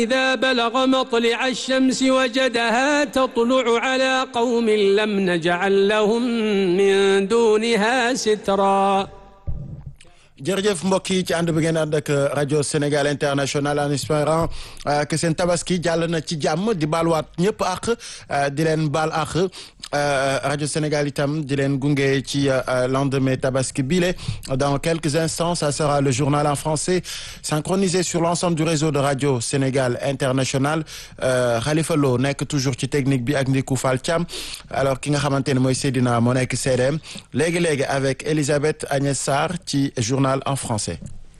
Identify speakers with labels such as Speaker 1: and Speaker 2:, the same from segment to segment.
Speaker 1: إذا بلغ مطلع الشمس وجدها تطلع على قوم لم نجعل لهم من دونها سترا
Speaker 2: jërëjëf mbokk yi ci ànd bi ngeen ànd ak rajo Sénégal international en espérant que seen tabaski jàll na ci jàmm di baaluwaat ñëpp àq di leen baal àq rajo Sénégal itam di leen gunge ci lendemain tabaski bile dans quelques instants ça sera le journal en français synchronisé sur l'ensemble du réseau de radio Sénégal international Khalifa Lo nekk toujours ci technique bi ak Ndiku Fall Thiam alors ki nga xamante ne mooy Seydina moo nekk CDM léegi léegi avec Elisabeth Agnès Sarr ci journal en français.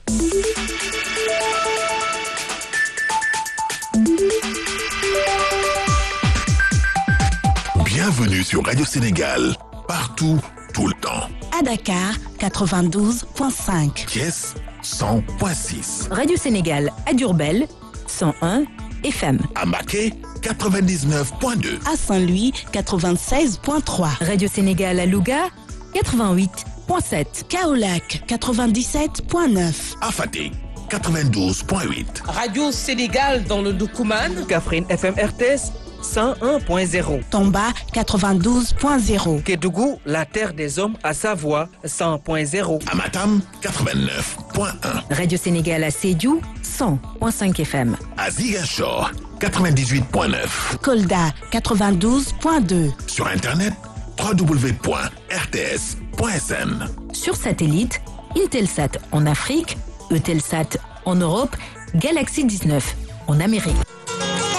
Speaker 3: Bienvenue sur Radio Sénégal, partout, tout le temps.
Speaker 4: À Dakar, 92.5.
Speaker 3: Thiès, 100.6.
Speaker 5: Radio Sénégal à Diourbel, 101 FM.
Speaker 3: À Maquet, 99.2.
Speaker 4: À Saint-Louis, 96.3.
Speaker 5: Radio Sénégal à Louga, 88.7.
Speaker 4: Kaolac, 97.9.
Speaker 3: À Fatick, 92.8.
Speaker 6: Radio Sénégal dans le Doukouman.
Speaker 7: Kaffrine FM RTS 101.0.
Speaker 4: Tomba, 92.0.
Speaker 7: Kédougou, la terre des hommes à Savoie 100.0.
Speaker 3: À Matam, 89.1.
Speaker 5: Radio Sénégal à Sédhiou, 100.5 FM.
Speaker 3: À Ziguinchor, 98.9.
Speaker 4: Kolda, 92.2.
Speaker 3: Sur Internet, www.rts.sn.
Speaker 5: Sur satellite, Intelsat en Afrique, Eutelsat en Europe, Galaxy 19 en Amérique.